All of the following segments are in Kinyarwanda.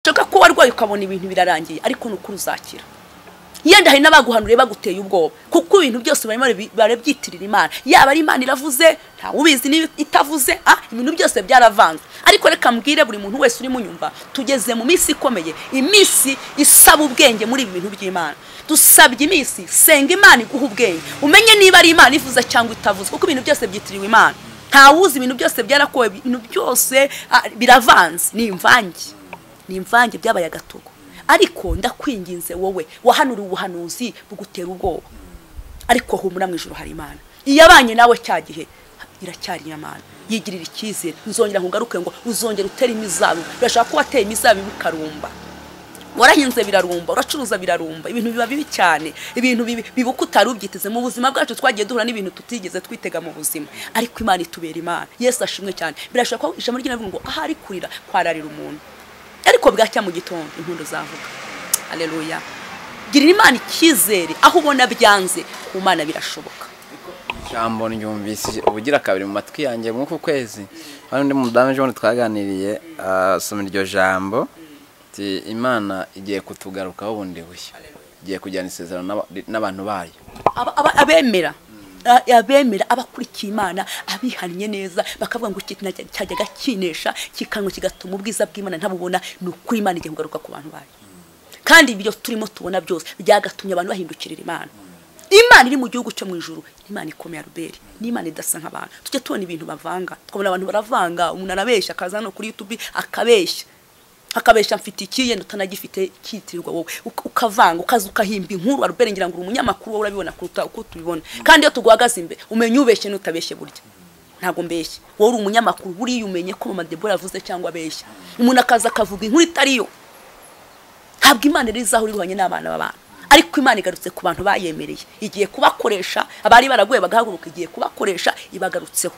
ushaka ko warwaye ukabona ibintu birarangiye ariko ni uko uzakira yenda hari n'abaguhanuriye baguteye ubwoba kuko ibintu byose barimo barabyitirira imana yaba ari imana iravuze ntawe ubizi niba itavuze ah ibintu byose byaravanze ariko reka mbwire buri muntu wese uri munyumva tugeze mu minsi ikomeye iminsi isaba ubwenge muri ibi bintu by'imana dusabye iminsi senga imana iguha ubwenge umenye niba ari imana ivuze cyangwa itavuze kuko ibintu byose byitiriwe imana ntawuzi ibintu byose byarakowe ibintu byose ah, biravanze ni imvange ni imvange byabaye agatugu ariko ndakwinginze wowe wahanura ubuhanuzi bugutera ubwoba ariko humura mu ijoro hari imana iyo abanye nawe cya gihe iracyari imana yigirira icyizere nzongera nkugaruke ngo uzongera utere imizabibu birashobora ko wateye imizabibu ikarumba warahinze birarumba uracuruza birarumba ibintu biba bibi cyane ibintu bibi biba uko utari ubyiteze mu buzima bwacu twagiye duhura n'ibintu tutigeze twitega mu buzima ariko imana itubera imana yesu ashimwe cyane birashobora ko ijambo ry'inavuga ngo ahari kurira kwararira umuntu ariko bwacya mu gitondo impundu zavuga aleluya girira imana icyizere aho ubona byanze ku mana birashoboka ijambo ryumvise ubugira kabiri mu matwi yanjye mw'uku kwezi hari undi mudamu ejo bundi twaganiriye asoma iryo jambo ati imana igiye kutugarukaho bundi bushya igiye kujyana isezerano n'aba- n'abantu bayo Aba- aba- abemera a- abemera abakurikiye imana abihannye neza bakavuga ngo ikintu najya- cyajyaga kinesha kikanywa kigatuma ubwiza bw'imana ntabubona ni ukuri imana igiye kugaruka ku bantu bayo kandi ibyo turimo tubona byose byagatumye abantu bahindukirira imana imana iri mu gihugu cyo mu ijuru ni imana ikomeye aruberi ni imana idasa nk'abantu tujya tubona ibintu bavanga tukabona abantu baravanga umuntu arabeshya akaza hano kuri yutubi akabeshya akabesha mfite iki yenda utanagifite kitirirwa wowe Uka- ukavanga ukaza ukahimba inkuru arubere ngira ngo uri umunyamakuru wowe urabibona kuruta uko tubibona kandi iyo tuguhagaze imbere umenya ubeshye n'utabeshye burya ntabwo mbeshye wowe uri umunyamakuru buriya umenye ko mama debora yavuze cyangwa abeshya umuntu akaza akavuga inkuru itari yo ntabwo imana iri aho iri buhanye n'abana b'abantu ariko imana igarutse ku bantu bayemereye igiye kubakoresha abari baraguye bagahaguruka igiye kubakoresha ibagarutseho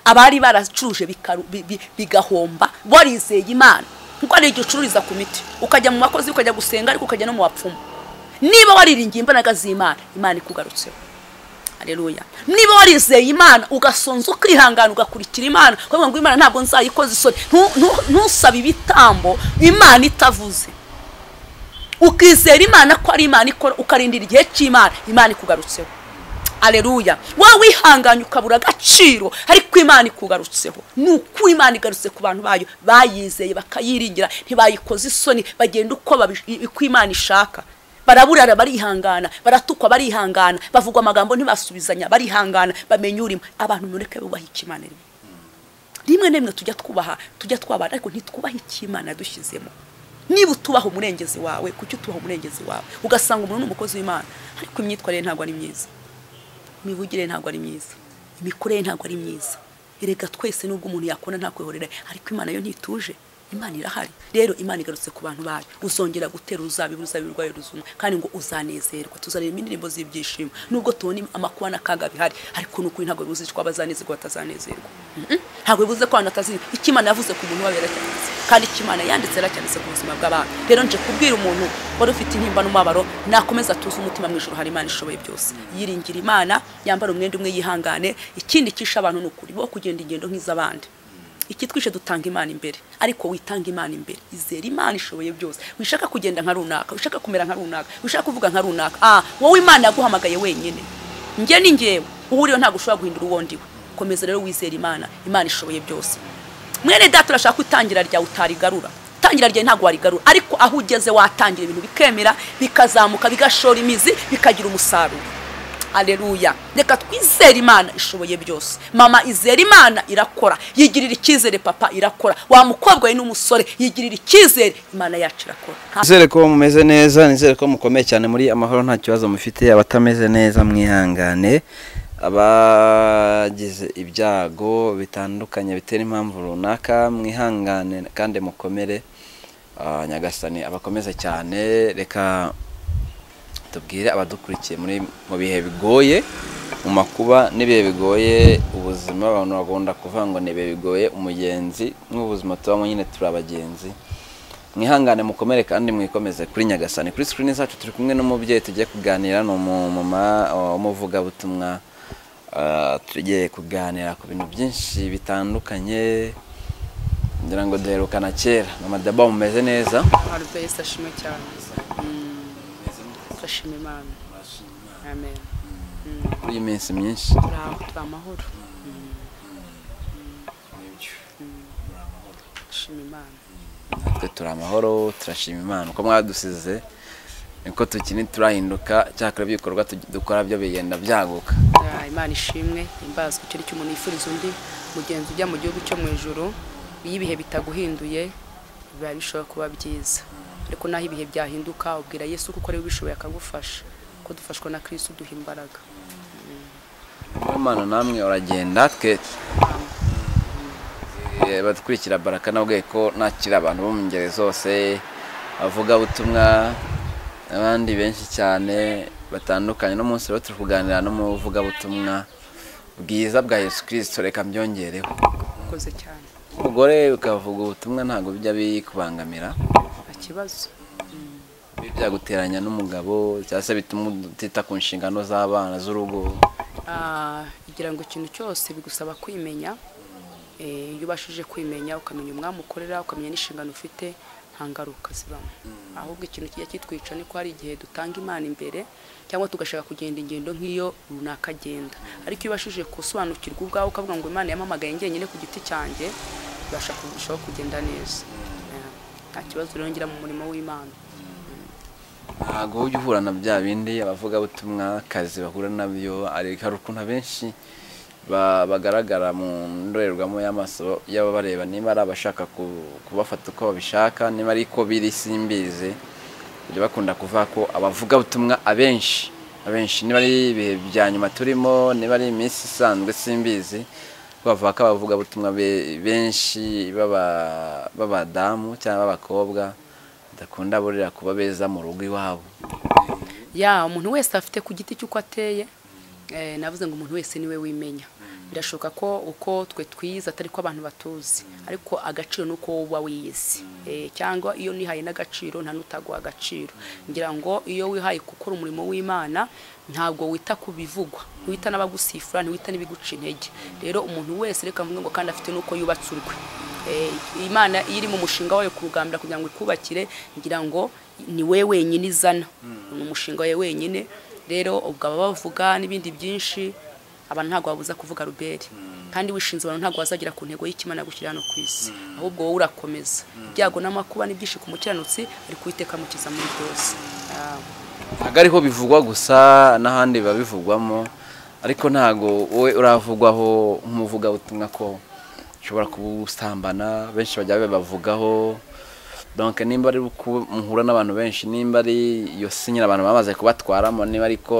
abari baracuruje bikaru- bi- bi- bigahomba barizeye imana kuko hari igihe ucururiza ku miti ukajya mu makozi ukajya gusenga ariko ukajya no mu bapfumu niba wariringiye imbaraga z'imana imana ikugarutseho Haleluya. Niba warizeye Imana ugasonza ukihangana ugakurikira Imana, kuvuga ngo Imana ntabwo nzayikoza isoni. Ntu- ntu- Ntusabe ibitambo Imana itavuze. Ukizera Imana ko ari Imana ikora ukarindira igihe cy'Imana, Imana ikugarutseho. Aleluya. Wowe wihanganye ukabura agaciro ariko Imana ikugarutseho. Ni uko Imana igarutse ku bantu bayo bayizeye bakayiringira ntibayikoze isoni bagenda uko babish- uko Imana ishaka baraburara barihangana baratukwa barihangana bavugwa amagambo ntibasubizanya barihangana bamenya urimo abantu mureke bubaha ikimana rimwe rimwe na rimwe tujya twubaha tujya twabana ariko ntitwubahe ikimana dushyizemo niba utubaha umurengezi wawe kuki utubaha umurengezi wawe ugasanga umuntu ni umukozi w'imana ariko imyitwarire ntabwo ari myiza imivugire ntabwo ari myiza imikorere ntabwo ari myiza erega twese nubwo umuntu yakona ntakwihorera ariko imana yo ntituje imana irahari rero imana igarutse ku bantu bayo uzongera gutera uruzabibu uruzabibu rwayo ruzuma kandi ngo uzanezerwa tuzanira indirimbo z'ibyishimo nubwo tubona amakuba n'akaga bihari ariko ni ukuri ntabwo bibuze ko abazanezerwa batazanezerwa Mhm. ntabwo bibuze ko abantu batazi icyo imana yavuze ku muntu wabera cyanditse kandi icyo imana yanditse yaracyanditse ku buzima bw'abantu rero nje kubwira umuntu wari ufite intimba n'umubabaro nakomeza tuze umutima mu ijoro hari imana ishoboye byose yiringira imana yambara umwenda umwe yihangane ikindi cyisha abantu ni ukuri bo kugenda ingendo nk'iz'abandi ikitwishe dutanga imana imbere ariko witanga imana imbere izera imana ishoboye byose wishaka kugenda nka runaka wishaka kumera nka runaka wishaka kuvuga nka runaka ah wowe imana yaguhamagaye wenyine njye ni njyewe uwo uriho ntabwo ushobora guhindura uwo ndiwe komeza rero wizera imana imana ishoboye byose mwene data urashaka ko itangira ryawe utarigarura itangira ryawe ntabwo warigarura ariko aho ugeze watangira ibintu bikemera bikazamuka bigashora imizi bikagira umusaruro aleluya reka twizere imana ishoboye byose mama izera imana irakora yigirira icyizere papa irakora wa mukobwa we n'umusore yigirira icyizere imana yacu irakora Nta- nizere ko mumeze neza nizere ko mukomeye cyane muri amahoro nta kibazo mufite abatameze neza mwihangane abagize ibyago bitandukanye bitera impamvu runaka mwihangane kandi mukomere Ah, nyagasani abakomeze cyane reka tubwire abadukurikiye muri mu bihe bigoye mu makuba n'ibihe bigoye ubuzima abantu bagomba kuvuga ngo ni ibihe bigoye umugenzi nk'ubuzima tubamo nyine turi abagenzi mwihangane mukomere kandi mwikomeze kuri nyagasani kuri sikirini zacu turi kumwe n'umubyeyi tugiye kuganira ni umumama uh, w'umuvugabutumwa uh, tugiye kuganira ku bintu byinshi bitandukanye ngira ngo duherukana kera n'amadaba mumeze neza ntabwo yesi ashima cyane turashima imana amen kuri iyi minsi myinshi turi aho turi amahoro turashima imana natwe turi amahoro turashima imana uko mwadusize niko tukini turahinduka cyakora ibikorwa tugi- dukora byo bigenda byaguka Ya, imana ishimwe imbazwa icyo icyo umuntu yifuriza undi mugenzi ujya mu gihugu cyo mu ijoro iyo ibihe bitaguhinduye biba bishobora kuba byiza ariko naho ibihe byahinduka ubwira yesu kuko ariwe ubishoboye akagufasha ko dufashwa na kirisitu duha imbaraga niyo mpano namwe uragenda twe Eh, badukurikira baraka nabwiye ko nakira abantu bo mu ngeri zose abavugabutumwa abandi benshi cyane batandukanye no munsi rero turi kuganira n'umuvugabutumwa bwiza bwa yesu kirisito reka mbyongereho ukoze cyane umugore ukavuga ubutumwa ntabwo bijya bikubangamira nta kibazo Biba byaguteranya n'umugabo cyangwa se bituma utita ku nshingano z'abana z'urugo Ah, kugira ngo ikintu cyose bigusaba kwimenya Eh, iyo ubashije kwimenya ukamenya umwamukorera ukamenya n'inshingano ufite nta ngaruka zibamo ahubwo ikintu kijya kitwica ni ko hari igihe dutanga imana imbere cyangwa tugashaka kugenda ingendo nk'iyo runaka agenda ariko iyo ubashije gusobanukirwa ubwawe ukavuga ngo imana yampamagaye njyenyine ku giti cyanjye ibasha kurushaho kugenda neza Eh, nta kibazo rero ngira mu murimo w'imana ntabwo ujya uhura na bya bindi abavugabutumwa akazi bahura nabyo ariko hari ukuntu abenshi ba- bagaragara mu ndorerwamo y'amaso y'ababareba niba ari abashaka ku- kubafata uko babishaka niba ari ko biri simbizi bajya bakunda kuvuga ko abavugabutumwa abenshi abenshi niba ari ibihe bya nyuma turimo niba ari iminsi isanzwe simbizi bavuga ko abavugabutumwa be- benshi b'aba- b'abadamu cyangwa b'abakobwa bakunda burira kuba beza mu rugo iwabo ya umuntu wese afite ku giti cy'uko ateye eh, navuze ngo umuntu wese niwe wimenya birashoboka ko uko twe twiza atari ko abantu batuzi ariko agaciro ni uko uba wiyizi Eh, cyangwa iyo nihaye n'agaciro nta n'utaguha agaciro ngira ngo iyo wihaye gukora umurimo w'imana ntabwo wita ku bivugwa ntiwita n'abagusifura ntiwita n'ibiguca intege rero umuntu wese reka mvuge ngo kandi afite n'uko yubatse urwe Eh, imana iyo iri mu mushinga wayo kurugambira kugira ngo ikubakire ngira ngo ni we wenyine izana ni umushinga we wenyine rero ubwo baba bavuga n'ibindi byinshi abantu ntabwo babuza kuvuga ruberi kandi wishinze abantu ntabwo bazagera ku ntego y'ikimana gushyira hano ku isi ahubwo wowe urakomeza ibyago n'amakuba n'ibyinshi ku mukiranutsi ariko uwiteka amukiza muri byose Ah, ntabwo ariho bivugwa gusa n'ahandi biba bivugwamo ariko ntabwo wowe uravugwaho nk'umuvugabutumwa ko ushobora kubusambana benshi bajya babibavugaho donc nimba ari uko muhura n'abantu benshi nimba ari iyo sinyira abantu bamaze kubatwaramo niba ariko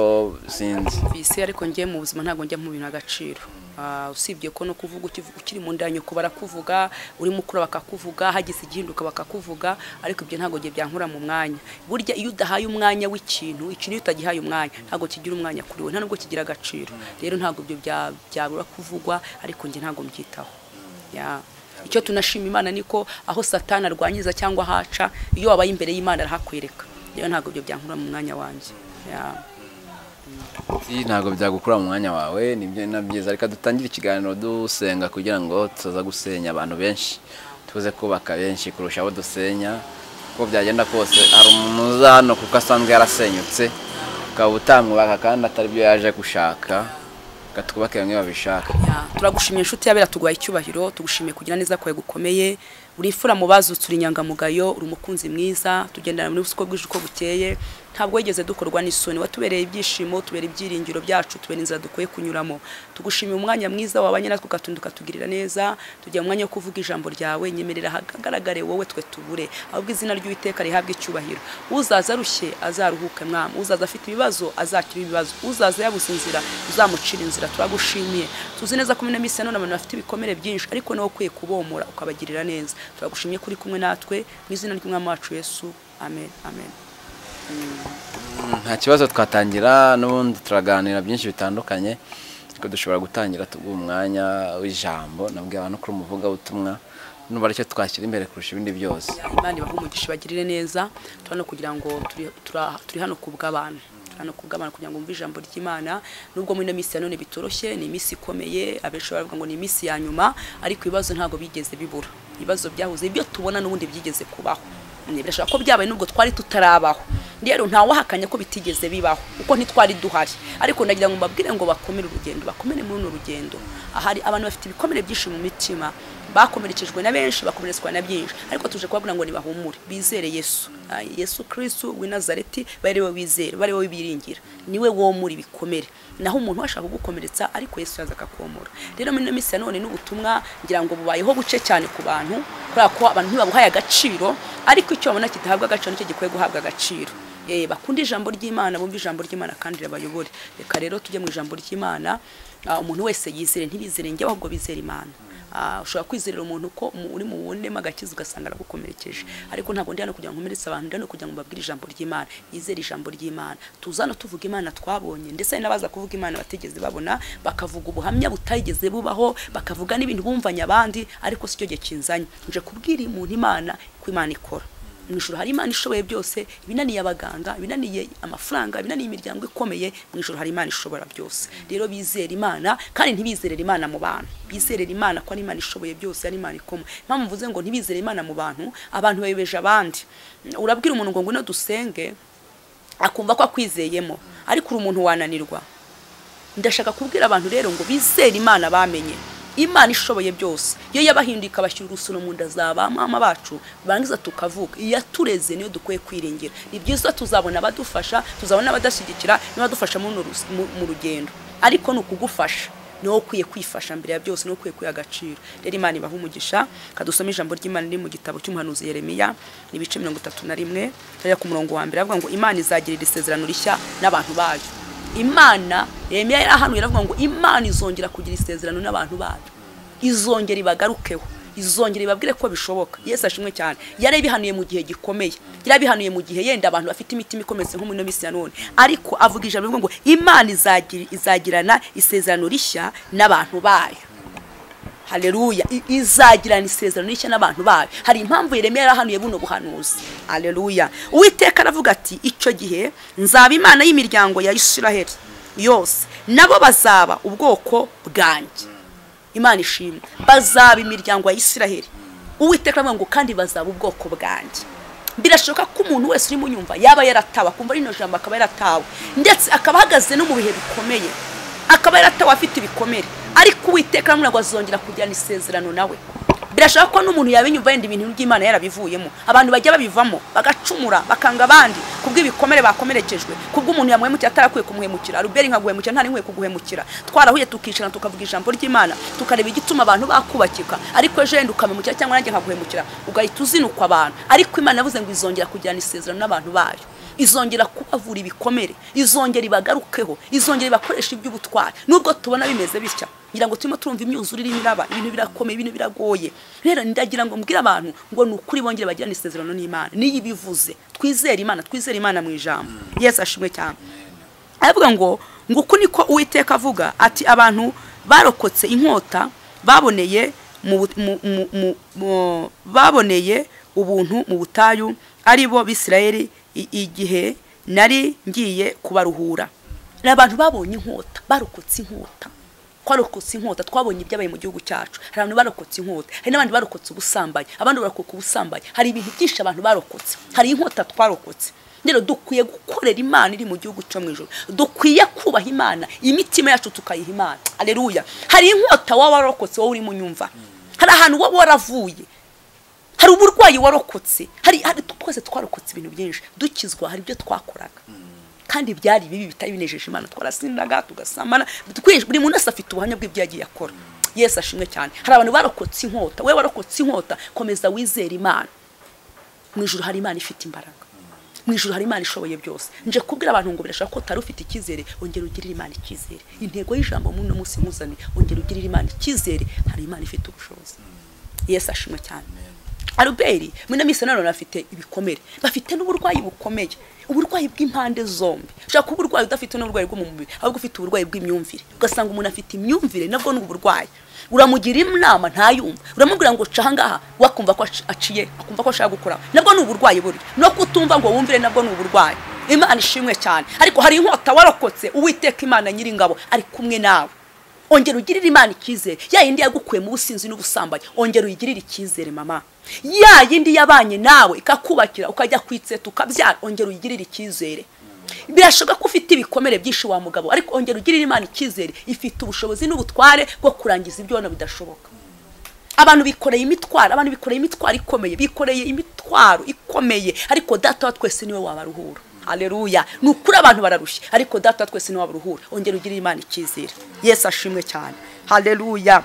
sinzi bisi ariko njye mu buzima ntabwo njya mu bintu agaciro Ah, usibye ko no kuvuga ukivu- ukiri mu nda ya nyoko barakuvuga uri mukuru bakakuvuga hagize igihinduka bakakuvuga ariko ibyo ntabwo gihe byankura mu mwanya burya iyo udahaye umwanya w'ikintu ikintu iyo utagihaye umwanya ntabwo kigira umwanya kuri we nta nubwo kigira agaciro rero ntabwo ibyo bya- byabura kuvugwa ariko njye ntabwo mbyitaho Ya. icyo tunashima imana niko aho satani arwanyiza cyangwa ahaca iyo wabaye imbere y'imana arahakwereka rero ntabwo ibyo byankura mu mwanya wanjye Ya. Iyi ntabwo byagukura mu mwanya wawe nibyo na byiza reka dutangire ikiganiro dusenga kugira ngo tutaza gusenya abantu benshi tuze kubaka benshi kurusha abo dusenya uko byagenda kose hari umuza hano kuko asanzwe yarasenyutse ukaba utamwubaka kandi atari byo yaje gushaka reka twubake bamwe babishaka Ya, turagushimiye inshuti yabera tuguhaye icyubahiro tugushimiye kugira neza kwawe gukomeye uri imfura mu bazutse uri inyangamugayo uri umukunzi mwiza tugendana muri busuko bwije uko bukeye ntabwo wigeze dukorwa n'isoni watubereye ibyishimo tubera ibyiringiro byacu tubera inzira dukwiye kunyuramo tugushimiye umwanya mwiza wabanye natwe ugatunda ukatugirira neza tugira umwanya wo kuvuga ijambo ryawe nyemerera hagaragare wowe twe tubure ahubwo izina ry'uwiteka rihabwe icyubahiro uzaza arushye azaruhuke mwami uzaza afite ibibazo azakire ibibazo uzaza yabuze inzira uzamucira inzira turagushimiye tuzi neza ko ino minsi ya none abantu bafite ibikomere byinshi ariko nawe ukwiye kubomora ukabagirira neza turagushimye ko uri kumwe natwe mu izina ry'umwami wacu yesu amen amen nta kibazo twatangira n'ubundi turaganira byinshi bitandukanye ariko dushobora gutangira tuguha umwanya w'ijambo nabwiye abantu kuri umuvugabutumwa n'ubu aricyo twashyira imbere kurusha ibindi byose imana ibahe umugisha ibagirire neza turi hano kugira ngo turi- tura- turi hano kubw'abantu turi hano kubw'abantu kugira ngo bumve ijambo ry'imana nubwo muri ino minsi ya none bitoroshye ni iminsi ikomeye abenshi baravuga ngo ni iminsi ya nyuma ariko ibibazo ntabwo bigeze bibura ibibazo byahoze ibyo tubona n'ubundi byigeze kubaho Mm, birashobora ko byabaye n'ubwo twari tutarabaho rero ntawahakanya ko bitigeze bibaho kuko ntitwari duhari ariko nagira ngo mbabwire ngo bakomere urugendo bakomere muri runo rugendo ahari abantu bafite ibikomere byinshi mu mitima bakomerekejwe na benshi bakomeretswa na byinshi ariko tuje kubabwira ngo nibahumure bizere yesu Ah, yesu kristu w'i nazareti bari we wizera bari we biringira niwe womura ibikomere naho umuntu ashaka kugukomeretsa ariko yesu yaza akakomora rero muri ino minsi ya none n'ubutumwa ngira ngo bubayeho buce cyane ku bantu kubera ko abantu ntibabuhaye agaciro ariko icyo babona kidahabwa agaciro nicyo gikwiye guhabwa agaciro Eh, bakunda ijambo ry'imana bumva ijambo ry'imana kandi rirabayobore reka rero tujye mu ijambo ry'imana Ah, umuntu wese yizere ntibizere njye ahubwo bizere imana Ah, ushobora kwizerera umuntu ko mu- uri mu wundema agakiza ugasanga aragukomerekeje ariko ntabwo ndi hano kugira ngo nkomeretse abantu ndi hano kugira ngo mbabwire ijambo ry'imana yizere ijambo ry'imana tuza hano tuvuga imana twabonye ndetse hari n'abaza kuvuga imana batigeze babona bakavuga ubuhamya butageze bubaho bakavuga n'ibintu bumvanye abandi ariko si cyo gihe kinzanye nje kubwira umuntu imana ko imana ikora mu ijoro hari imana ishoboye byose ibinaniye abaganga ibinaniye amafaranga ibinaniye imiryango ikomeye mu ijoro hari imana ishobora byose rero bizera imana kandi ntibizerera imana mu bantu bizerera imana ko ari imana ishoboye byose ari imana ikoma impamvu mvuze ngo ntibizere imana mu bantu abantu bayobeje abandi urabwira umuntu ngo ngwino dusenge akumva ko akwizeyemo ariko uri umuntu wananirwa ndashaka kubwira abantu rero ngo bizere imana bamenye imana ishoboye byose iyo yabahinduye ikabashyira urusuno mu nda za ba mama bacu barangiza tukavuga iyatureze niyo dukwiye kwiringira ni byiza tuzabona abadufasha tuzabona abadashyigikira n'abadufasha muri uno rus- mu- mu rugendo ariko ni ukugufasha niwo ukwiye kwifasha mbere ya byose niwo ukwiye kwiha agaciro rero imana ibaha umugisha kadusome ijambo ry'imana riri mu gitabo cy'umuhanuzi yeremiya ni ibice mirongo itatu na rimwe turajya ku murongo wa mbere avuga ngo imana izagirira isezerano rishya n'abantu bayo imana yemeye yarahanuye aravuga ngo imana izongera kugira isezerano n'abantu bayo izongera ibagarukeho izongera ibabwire ko bishoboka yesu ashimwe cyane yarabihanuye mu gihe gikomeye yarabihanuye mu gihe yenda abantu bafite imitima ikometse nko mu ino minsi ya none ariko avuga ijambo rivuga ngo imana izagira- izagirana isezerano rishya n'abantu bayo haleluya I- izagirana isezerano rishya n'abantu bayo hari impamvu yeremiya yarahanuye buno buhanuzi haleluya uwiteka aravuga ati icyo gihe nzaba imana y'imiryango ya isiraheli yose nabo bazaba ubwoko bwanjye imana ishimwe bazaba imiryango ya isiraheli uwiteka aravuga ngo kandi bazaba ubwoko bwanjye birashoboka ko umuntu wese urimo unyumva yaba yaratawe akumva rino jambo akaba yaratawe ndetse akaba ahagaze no mu bihe bikomeye akaba yaratawe afite ibikomere ariko uwiteka aramubwira ngo azongera kugirana isezerano nawe birashoboka ko n'umuntu yabinyumva yenda ibintu by'imana yarabivuyemo abantu bajya babivamo bagacumura bakanga abandi kubw'ibikomere bakomerekejwe kubw'umuntu yamuhemukiye atarakwiye kumuhemukira ruberi nkaguhemukira ntari nkwiye kuguhemukira twarahuye tukicara tukavuga ijambo ry'imana tukareba igituma abantu bakubakika ariko ejo yenda ukamemukira cyangwa nanjye nkaguhemukira ugahita uzinukwa abantu ariko imana yavuze ngo izongera kugirana isezerano n'abantu bayo izongera kubavura ibikomere izongera ibagarukeho izongera ibakoresha iby'ubutwari nubwo tubona bimeze bitya ngira ngo turimo turumva imyuzure irimo iraba ibintu birakomeye ibintu biragoye rero ndagira ngo mbwire abantu ngo ni ukuri bongere bagirane isezerano n'imana niyo ibivuze twizere imana twizere imana mu ijambo yesu ashimwe cyane aravuga ngo ngo uku niko uwiteka avuga ati abantu barokotse inkota baboneye mu bu- mu- mu- mu- mu- baboneye ubuntu mu butayu ari bo bisirayeli i- igihe nari ngiye kubaruhura ni abantu babonye inkota barokotse inkota twarokotse inkota twabonye ibyabaye mu gihugu cyacu hari abantu barokotse inkota hari n'abandi barokotse ubusambanyi abandi barokoka ubusambanyi hari ibintu byinshi abantu barokotse hari inkota twarokotse rero dukwiye gukorera imana iri mu gihugu cyo mu ijoro dukwiye kubaha imana imitima yacu tukayiha imana aleluya hari inkota waba warokotse wowe urimo unyumva hari ahantu waba waravuye hari uburwayi warokotse hari hari- twese twarokotse ibintu byinshi dukizwa hari ibyo twakoraga kandi byari bibi bitari binejeje imana twarasindaga tugasamana twi- buri muntu wese afite ubuhamya bw'ibyo yagiye akora yesu ashimwe cyane hari abantu barokotse inkota wowe warokotse inkota komeza wizere imana mu ijoro hari imana ifite imbaraga mu ijoro hari imana ishoboye byose nje kubwira abantu ngo birashobora ko utari ufite icyizere ongera ugirire imana icyizere intego y'ijambo muri uno munsi nkuzane ongera ugirire imana icyizere hari imana ifite ubushobozi yesu ashimwe cyane aruberi muri minsi nanone bafite ibikomere bafite n'uburwayi bukomeye uburwayi bw'impande zombi ushobora kuba uburwayi udafite n'uburwayi bwo mu mubiri ahubwo ufite uburwayi bw'imyumvire ugasanga umuntu afite imyumvire nabwo ni uburwayi uramugira inama ntayumva uramubwira ngo ca ahangaha we akumva ko aci- aciye akumva ko ashaka gukora nabwo ni uburwayi buri no kutumva ngo wumvire nabwo ni uburwayi imana ishimwe cyane ariko hari inkota warokotse uwiteka imana nyiringabo ari kumwe nawe ongera ugirire imana icyizere ya yindi yagukuye mu businzi n'ubusambanyi ongera uyigirire icyizere mama ya yindi yabanye nawe ikakubakira ukajya kwitseta ukabyara ongera uyigirire icyizere birashoboka ko ufite ibikomere byinshi wa mugabo ariko ongera ugirire imana icyizere ifite ubushobozi n'ubutware bwo kurangiza ibyo ubona bidashoboka abantu bikoreye imitwaro abantu bikoreye imitwaro ikomeye bikoreye imitwaro ikomeye ariko data wa twese niwe wabaruhura haleluya ni ukuri abantu bararushye ariko data wa twese niwe wabaruhura ongera ugirire imana icyizere yesu ashimwe cyane haleluya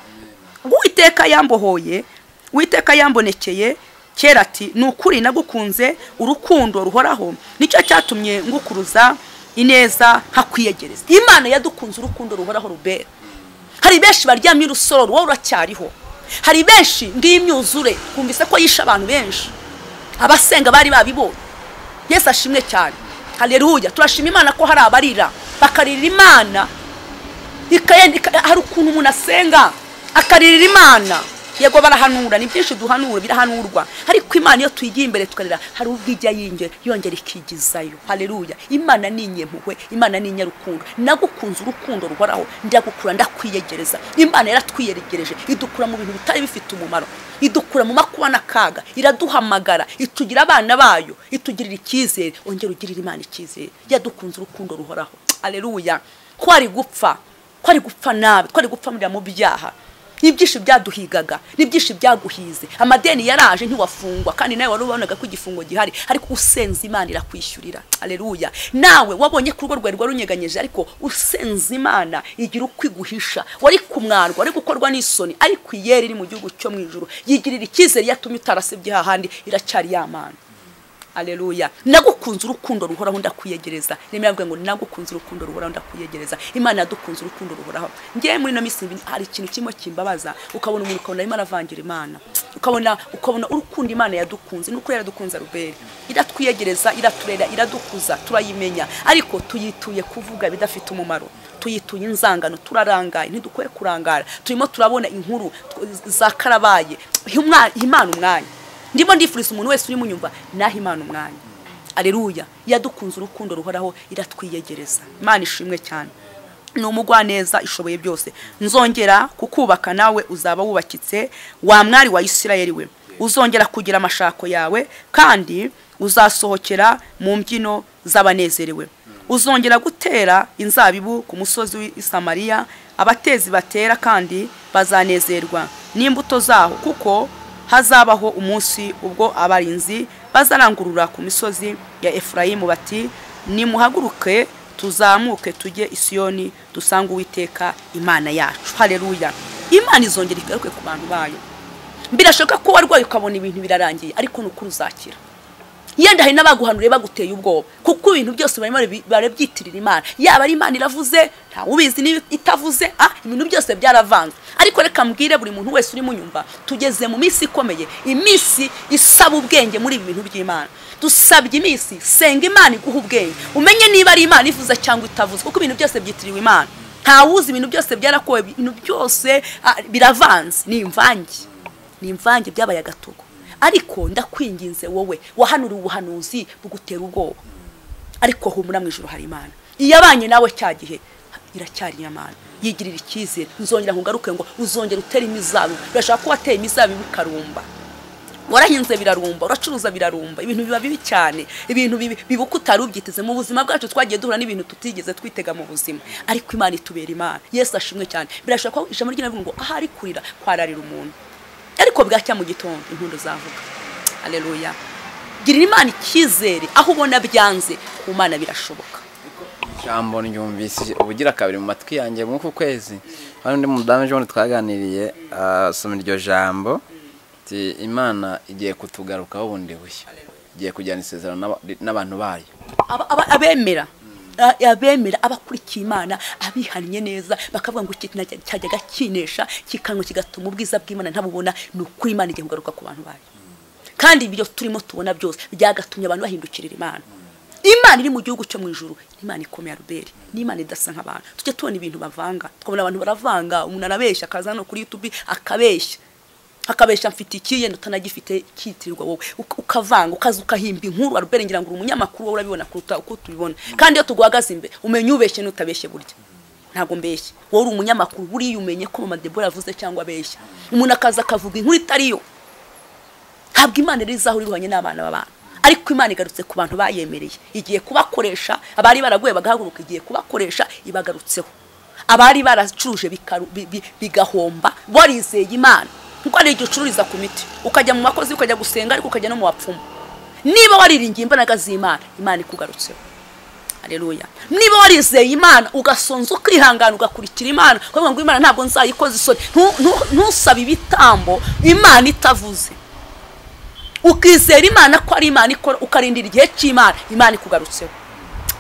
uwiteka yambohoye uwiteka yambonekeye kera ati ni ukuri nagukunze urukundo ruhoraho nicyo cyatumye ngukuruza ineza nkakwiyegereza imana yadukunze urukundo ruhoraho rubera hari benshi baryamye urusoro wowe uracyariho hari benshi ngiyi myuzure twumvise ko yishe abantu benshi abasenga bari babibonye yesu ashimwe cyane haleluya turashima imana ko hari abarira bakarira imana ikayenda ika- hari ukuntu umuntu asenga akaririra imana yego barahanura ni byinshi duhanura birahanurwa ariko imana iyo tuyigiye imbere tukarira hari ubwo ijya yinjira yongera ikigizayo haleluya imana ni inyempuhwe imana ni inyarukundo nagukunze urukundo ruhoraho ndagukura ndakwiyegereza imana yaratwiyegereje idukura mu bintu bitari bifite umumaro idukura mu makuba n'akaga iraduhamagara itugira abana bayo itugirira icyizere ongera ugirira imana icyizere yadukunze urukundo ruhoraho haleluya ko ari gupfa twari gupfa nabi twari gupfa murira mu byaha n'ibyinshi byaduhigaga n'ibyinshi byaguhize amadeni yaraje ntiwafungwa kandi nawe wari ubonaga ko igifungo gihari ariko usenze imana irakwishyurira aleluya nawe wabonye ko urugo rwawe rwari runyeganyije ariko usenze imana igira uko iguhisha wari kumwarwa wari gukorwa n'isoni ariko iyeri iri mu gihugu cyo mu ijuru yigirira icyizere yatumye utarasebye hahandi iracyari ya mana aleluya nagukunze urukundo ruhoraho ndakwiyegereza nemera mvuga ngo nagukunze urukundo ruhoraho ndakwiyegereza imana yadukunze urukundo ruhoraho ngewe muri ino minsi mbi- hari ikintu kimwe kimbabaza ukabona umuntu ukabona arimo aravangira imana ukabona ukabona urukundo imana yadukunze nuko yaradukunze rubere iratwiyegereza iraturera iradukuza turayimenya ariko tuyituye kuvuga bidafite umumaro tuyituye inzangano turarangaye ntidukwiye kurangara turimo turabona inkuru tw- za karabaye Imwa- imana umwanya ndimo ndifuriza umuntu wese urimo unyumva naho imana umwanya aleluya yadukunze urukundo ruhoraho iratwiyegereza imana ishimwe cyane ni umugwaneza ishoboye byose nzongera kukubaka nawe uzaba wubakitse wa mwari wa isirayeli we uzongera kugira amashako yawe kandi uzasohokera mu mbyino z'abanezerewe uzongera gutera inzabibu ku musozi w'i samariya abatezi batera kandi bazanezerwa n'imbuto zaho kuko hazabaho umunsi ubwo abarinzi bazarangurura ku misozi ya efurayimu bati nimuhaguruke tuzamuke tujye isiyoni dusange uwiteka imana yacu hareruya imana izongera igaruke ku bantu bayo birashoboka ko warwaye ukabona ibintu birarangiye ariko ni ukuri uzakira yenda hari n'abaguhanuriye baguteye ubwoba kuko ibintu byose barimo barabi- barabyitirira imana yaba ari imana iravuze ntawe ubizi niba itavuze ah ibintu byose byaravanze ariko reka mbwire buri muntu wese urimo unyumva tugeze mu minsi ikomeye iminsi isaba ubwenge muri ibi bintu by'imana dusabye iminsi senga imana iguha ubwenge umenye niba ari imana ivuze cyangwa itavuze kuko ibintu byose byitiriwe imana ntawuzi ibintu byose byarakowe ibintu byose ah, biravanze ni imvange ni imvange byabaye agatogo ariko ndakwinginze wowe wahanuriwe ubuhanuzi bugutera ubwoba ariko humura mu ijoro hari imana iyo abanye nawe cya gihe iracyari imana yigirira icyizere nzongera nkugaruke ngo uzongera utere imizabibu birashobora ko wateye imizabibu ikarumba warahinze birarumba uracuruza birarumba ibintu biba bibi cyane ibintu bibi biba uko utari ubyiteze mu buzima bwacu twagiye duhura n'ibintu tutigeze twitega mu buzima ariko imana itubera imana yesu ashimwe cyane birashoboka ko ijambo ry'imana rivuga ngo ahari kurira kwararira umuntu ariko bwacya mu gitondo impundu zavuga aleluya girira imana icyizere aho ubona byanze ku mana birashoboka ijambo ryumvise ubugira kabiri mu matwi yanjye mw'uku kwezi hari undi mudamu ejo twaganiriye asoma iryo jambo ati imana igiye kutugarukaho bundi bushya igiye kujyana isezerano n'aba- n'abantu bayo Aba- aba- abemera a- abemera abakurikiye imana abihannye neza bakavuga ngo iki kintu cyajyaga kinesha kikanwa kigatuma ubwiza bw'imana ntabubona ni ukuri imana igihe kugaruka ku bantu bayo kandi ibyo turimo tubona byose byagatumye abantu bahindukirira imana imana iri mu gihugu cyo mu ijuru ni imana ikomeye ruberi ni imana idasa nk'abantu tujya tubona ibintu bavanga tukabona abantu baravanga umuntu arabeshya akaza hano kuri yutubi akabeshya akabesha mfite iki yenda utanagifite kitirirwa wowe Uka- ukavanga ukaza ukahimba inkuru arubere ngira ngo uri umunyamakuru wowe urabibona kuruta uko tubibona kandi iyo tuguhagaze imbere umenya ubeshye n'utabeshye burya ntabwo mbeshya wowe uri umunyamakuru buriya umenye ko mama debora yavuze cyangwa abeshya umuntu akaza akavuga inkuru itariyo ntabwo imana iri izaho uri buhanye n'abana b'abantu ariko imana igarutse ku bantu bayemereye igiye kubakoresha abari baraguye bagahaguruka igiye kubakoresha ibagarutseho abari baracuruje bikaru- bi- bi- bigahomba barizeye imana kuko hari igihe ucururiza ku miti ukajya mu bakozi ukajya gusenga ariko ukajya no mu bapfumu niba wariringiye imbaraga z'imana imana ikugarutseho Haleluya. Niba warizeye Imana ugasonza ukihangana ugakurikira Imana, kuvuga ngo Imana ntabwo nzayikoza isoni. Ntu- ntu- Ntusabe ibitambo Imana itavuze. Ukizera Imana ko ari Imana ikora ukarindira igihe cy'Imana, Imana ikugarutseho.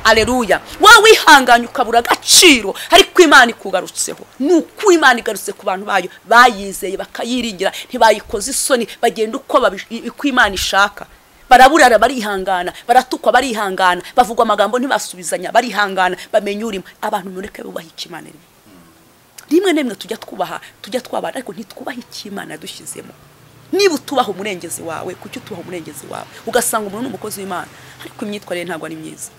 Aleluya. Wowe wihanganye ukabura agaciro ariko Imana ikugarutseho. Ni uko Imana igarutse ku bantu bayo bayizeye bakayiringira ntibayikoze isoni bagenda uko babish- i- uko Imana ishaka. Baraburara barihangana, baratukwa barihangana, bavugwa amagambo ntibasubizanya barihangana, bamenya urimo. Abantu mureke bubaha icyo Imana irimo. Rimwe na rimwe tujya twubaha, tujya twabana ariko ntitwubaha icyo Imana yadushyizemo. Niba utubaha umurengezi wawe, kuki utubaha umurengezi wawe? Ugasanga umuntu ni umukozi w'Imana, ariko imyitwarire ntabwo ari myiza.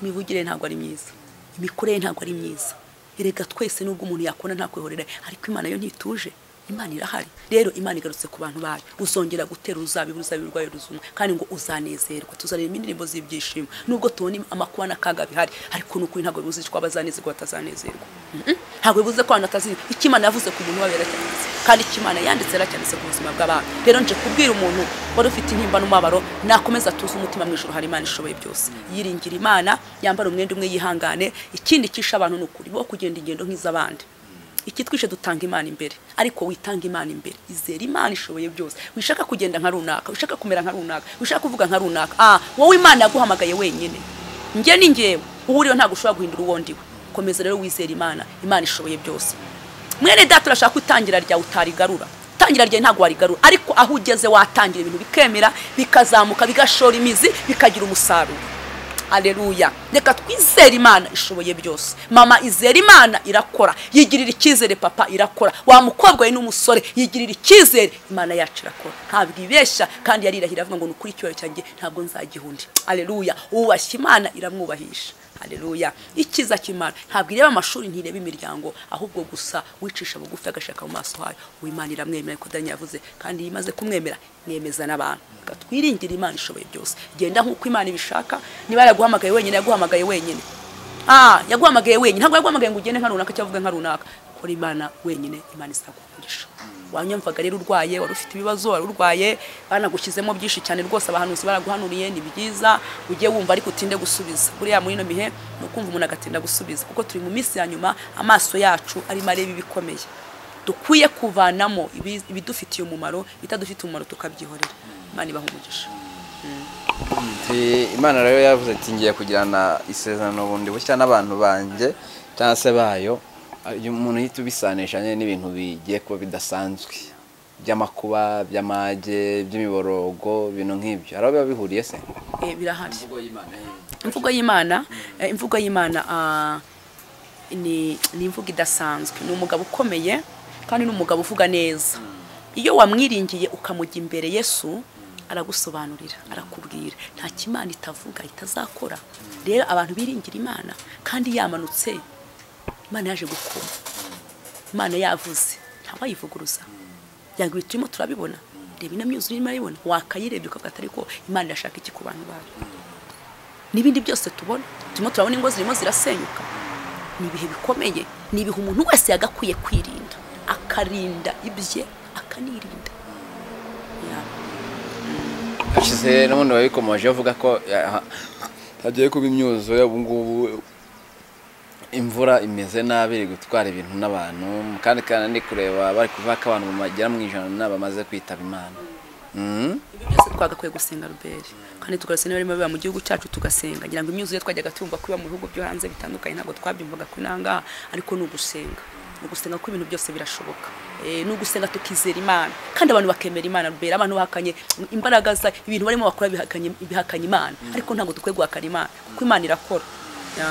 imivugire ntabwo ari myiza imikorere ntabwo ari myiza erega twese nubwo umuntu yakona ntakwihorera ariko imana yo ntituje imana irahari rero imana igarutse ku bantu bayo uzongera gutera uzabibu uzabibu rwayo ruzuma kandi ngo uzanezerwa tuzareba indirimbo z'ibyishimo nubwo tubona amakuba n'akaga bihari ariko ni ukuri ntabwo bibuze ko abazanezerwa batazanezerwa Mhm. ntabwo bibuze ko abantu batazirwa icyo imana yavuze ku muntu wabera cyanditse kandi icyo imana yanditse yaracyanditse ku buzima bw'abantu rero nje kubwira umuntu wari ufite intimba n'umubabaro nakomeza tuze umutima mu ijoro hari imana ishoboye byose yiringira imana yambara umwenda umwe yihangane ikindi cyisha abantu ni ukuri bo kugenda ingendo nk'iz'abandi ikitwishe dutanga imana imbere ariko witanga imana imbere izera imana ishoboye byose wishaka kugenda nka runaka wishaka kumera nka runaka wishaka kuvuga nka runaka ah wowe imana yaguhamagaye wenyine njye ni njyewe uwo uriyo ntabwo ushobora guhindura uwo ndiwe komeza rero wizera imana imana ishoboye byose mwene data urashaka ko itangira ryawe utarigarura itangira ryawe ntabwo warigarura ariko aho ugeze watangira ibintu bikemera bikazamuka bigashora imizi bikagira umusaruro Aleluya. Reka twizere Imana ishoboye byose. Mama izera Imana irakora. Yigirira icyizere papa irakora. Wa mukobwa we n'umusore yigirira icyizere Imana yacu irakora. Ntabwo ibeshya kandi yarirahira avuga ngo ni ukuri icyubahiro cyanjye ntabwo nzagihundi. Aleluya. Uwubashye Imana iramwubahisha. Aleluya. Ikiza cy'Imana ntabwo ireba amashuri ntireba imiryango ahubwo gusa wicisha bugufi agashaka mu maso hayo. Uwimana iramwemera ariko Daniel yavuze kandi iyo imaze kumwemera nemeza n'abantu. Reka twiringire Imana ishoboye byose. Genda nk'uko Imana ibishaka niba yaraguhamagaye wenyine yaguhamagaye wenyine. Ah, yaguhamagaye wenyine ntabwo yaguhamagaye ngo ugende nka runaka cyangwa uvuge nka runaka. Kora Imana wenyine Imana izakugurisha. Wanyumvaga rero urwaye wari ufite ibibazo wari urwaye banagushyizemo byinshi cyane rwose abahanuzi baraguhanuriye ni byiza ujye wumva ariko utinde gusubiza buriya muri ino mihe ni ukumva umuntu agatinda gusubiza kuko turi mu minsi ya nyuma amaso yacu arimo areba ibikomeye dukwiye kuvanamo ibi- ibidufitiye umumaro ibitadufitiye umumaro tukabyihorera imana ibaha umugisha Ati, imana rero yavuze ati ngiye kugirana isezerano bundi bushya n'abantu banjye cyangwa se bayo uyu umuntu uhita ubisanisha nyine n'ibintu bigiye kuba bidasanzwe by'amakuba by'amage by'imiborogo ibintu nk'ibyo hari aho biba bihuriye se Eh, birahari imvugo y'imana eh, imvugo y'imana ah, ni ni imvugo idasanzwe ni umugabo ukomeye kandi ni umugabo uvuga neza iyo wamwiringiye ukamujya imbere yesu aragusobanurira arakubwira nta kimana itavuga itazakora rero abantu biringira imana kandi yamanutse imana yaje gukoma imana yavuze ntawayivuguruza yanga ibintu turimo turabibona reba ino myuzure irimo arayibona wakayirebye ukavuga atari ko imana irashaka iki ku bantu bayo n'ibindi byose tubona turimo turabona ingo zirimo zirasenyuka ni ibihe bikomeye ni ibihe umuntu wese yagakwiye kwirinda akarinda ibye akanirinda Ya. hashize n'ubundi wabikomoje uvuga ko ya- hagiye kuba imyuzure ubu ngubu imvura imeze nabi iri gutwara ibintu n'abantu kandi kandi ndi kureba bari kuvuga ko abantu bagera mu ijana nabo bamaze kwitaba imana Mhm. ibyo byose twagakwiye gusenga ruberi kandi tugasenga barimo biba mu gihugu cyacu tugasenga ngira ngo imyuzure twajyaga tumva ko iba mu bihugu byo hanze bitandukanye ntabwo twabyumvaga ko inangaha ariko ni ugusenga ni ugusenga ko ibintu byose birashoboka Eh, ni ugusenga tukizera imana kandi abantu bakemera imana rubera abantu bahakanye imbaraga za ibintu barimo bakora bihakanye bihakanye imana ariko ntabwo dukwiye guhakana imana kuko imana irakora Ya.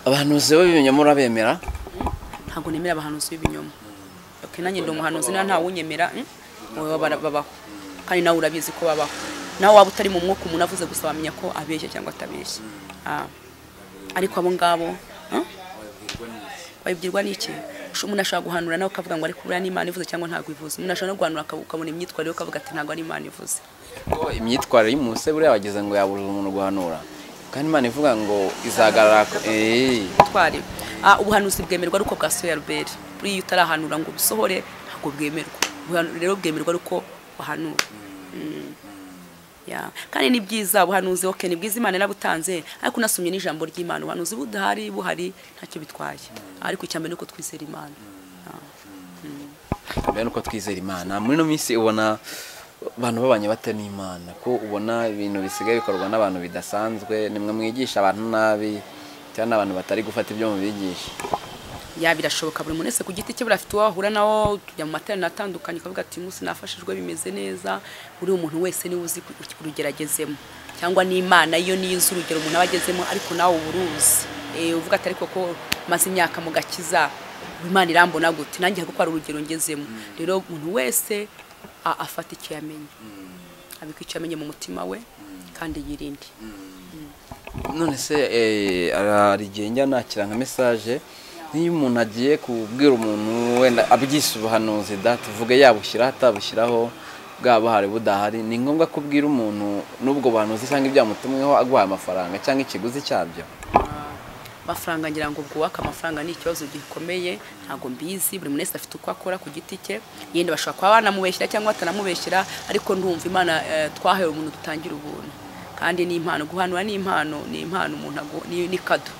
abahanuzi b'ibinyomoro bemera ntabwo nemera abahanuzi b'ibinyoma okay, nanjye ndi umuhanuzi nta ntawunyemera mm? Oya, bara- babaho kandi nawe urabizi ko babaho nawe waba utari mu mwuka umuntu avuze gusa wamenya ko abeshya cyangwa atabeshya Ah. ariko abo ngabo ah, babibwirwa n'iki Usho- umuntu ashobora guhanura nawe akavuga ngo ariko buriya n'imana ivuze cyangwa ntabwo ivuze umuntu ashobora no guhanura akabu- ukabona imyitwarire ye ukavuga ati ntabwo ari imana ivuze ko imyitwarire y'umuse buriya wagize ngo yabuze umuntu guhanura kandi imana ivuga ngo izagarara ko- Eh, twari Ah, ubuhanuzi bwemerwa ari uko bwasohoye albert buriya iyo utarahanura ngo ubusohore ntabwo bwemerwa Ubuhanu- rero bwemerwa ari uko wahanura Mm. Yeah. kandi ni byiza ubuhanuzi ok ni bwiza imana yarabutanze ariko unasomye n'ijambo ry'imana ubuhanuzi budahari buhari ntacyo bitwaye ariko icya mbere ni uko twizera imana mbere nuko twizera imana muri ino minsi ubona abantu babanye bate n'imana ko ubona ibintu bisigaye bikorwa n'abantu bidasanzwe nimwe mwigisha abantu nabi cyangwa n'abantu batari gufata ibyo mubigisha ya birashoboka buri muntu wese ku giti cye buriya afite uwo ahura nawo tujya mu materaniro atandukanye ukavuga ati umunsi nafashijwe bimeze neza buriya umuntu wese niwe uzi urugero cyangwa n'imana iyo niyo uzi urugero umuntu aba agezemo ariko nawe uba uruzi Eh, uvuga ati ariko ko maze imyaka mu gakiza imana irambona gute nanjye hari gukora urugero ngezemo rero umuntu wese a- afata icyo yamenye abika icyo yamenye mu mutima we kandi yirinde none se eh, hari igihe njya nakira nka mesaje niyo umuntu agiye kubwira umuntu wenda abyise ubuhanuzi da tuvuge yabushyiraho atabushyiraho bwaba buhari budahari ni ngombwa ko ubwira umuntu n'ubwo buhanuzi cyangwa ibyamutumweho aguhaye amafaranga cyangwa ikiguzi cyabyo amafaranga ngira ngo bwubake amafaranga ni ikibazo gikomeye ntabwo mbizi buri muntu wese afite uko akora ku giti cye yenda bashobora kuba banamubeshyira cyangwa batanamubeshyira ariko ndumva imana eh, twahaye umuntu dutangira ubuntu kandi ni impano guhanura ni impano ni impano umuntu agu- ni ni kado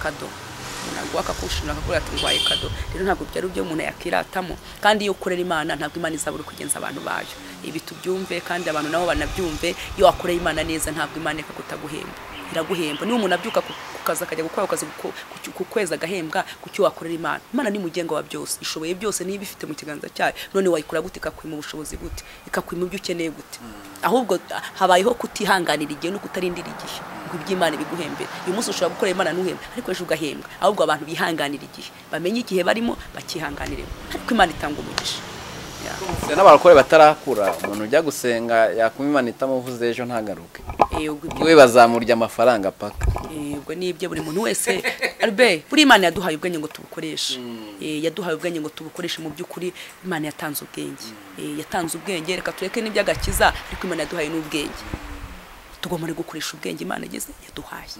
kado umuntu aguha akakushimira akakubwira ati ngwaye kado rero ntabwo byari byo umuntu yakiratamo kandi iyo ukorera imana ntabwo imana izabura uko igenza abantu bayo ibi tubyumve kandi abantu nabo banabyumve iyo wakoreye imana neza ntabwo imana reka kutaguhemba iraguhemba niba umuntu abyuka ku ku kazi akajya gukora akazi ku- ku- ku kwezi agahembwa ku cyo wakorera imana imana ni mugenga wa byose ishoboye byose niba ifite mu kiganza cyayo none wayikora gute ikakwima ubushobozi gute ikakwima ibyo ukeneye gute ahubwo ah, habayeho kutihanganira igihe no kutarindira igihe ngo iby'imana ibiguhembere uyu munsi ushobora gukora imana ntuhembe ariko ejo ugahembwa ahubwo abantu bihanganira igihe bamenye igihe barimo bakihanganiremo ariko imana itanga umugisha Yeah. Se n'abarokore batarakura umuntu ujya gusenga yakuma imana itamuvuze ejo ntagaruke Eh, ubwo ibyo- we bazamurya amafaranga paka Eh, ubwo ni ibyo buri muntu wese Albert buri imana yaduhaye ubwenge ngo tubukoreshe Eh, yaduhaye ubwenge ngo tubukoreshe mu by'ukuri imana yatanze ubwenge Eh, yatanze ubwenge reka tureke n'iby'agakiza ariko imana yaduhaye n'ubwenge tugomba no gukoresha ubwenge imana igeze yaduhaye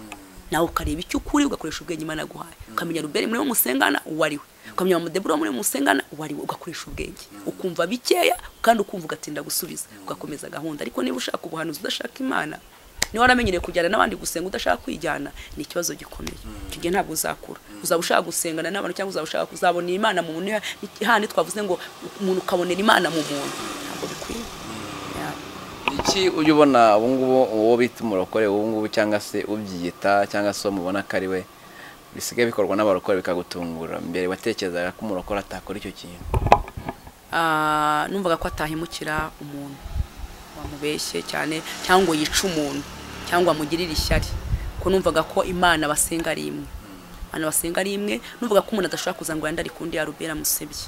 nawe ukareba icyo ukuri ugakoresha ubwenge imana yaguhaye ukamenya ruberi muri we musengana uwo ari we ukamenya mudebura muri we musengana uwo ari we ugakoresha ubwenge ukumva bikeya kandi ukumva ugatinda gusubiza ugakomeza gahunda ariko niba ushaka ubuhanuzi udashaka imana niba waramenyereye kujyana n'abandi gusenga udashaka kwijyana ni ikibazo gikomeye icyo gihe ntabwo uzakura uzaba ushaka gusengana n'abantu cyangwa uzaba ushaka kuzabonera imana mu muntu handi twavuze ngo umuntu ukabonera imana mu muntu ntabwo bikwiye Yeah. iki ujya ubona ubu ngubu uwo bita umurokore ubu ngubu cyangwa se ubyiyita cyangwa se uwo mubona ko ari we bisigaye bikorwa n'abarokore bikagutungura mbere watekerezaga ko umurokore atakora icyo kintu Ah, numvaga ko atahemukira umuntu wamubeshye cyane cyangwa ngo yice umuntu cyangwa amugirire ishyari ko numvaga ko imana basenga ari imwe imana basenga ari imwe numvaga ko umuntu adashobora kuza ngo yande ari kundi ya rubera musebye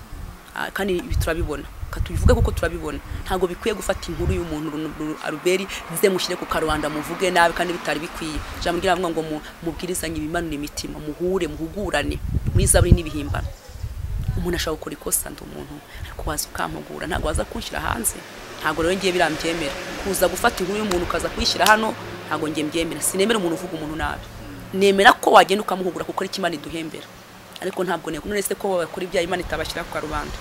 Ah, kandi ibi turabibona Ka tubivuge kuko turabibona ntabwo bikwiye gufata inkuru y'umuntu ru- ru- aruberi nze mushyire ku karubanda muvuge nabi kandi bitari bikwiye ijambo ry'abavuga ngo mu- mubwirizanye ibimanura imitima muhure muhugurane muri zaburi n'ibihimbano umuntu ashobora gukora ikosa ndi umuntu ariko waza ukampugura ntabwo waza kunshyira hanze ntabwo rero ngiye biriya mbyemera kuza gufata inkuru y'umuntu ukaza kuyishyira hano ntabwo ngiye mbyemera sinemera umuntu uvuga umuntu nabi nemera ko wagenda ukamuhugura kuko ari imana iduhembera ariko ntabwo nteko none se ko bakora ibyaha imana itabashyira ku karubanda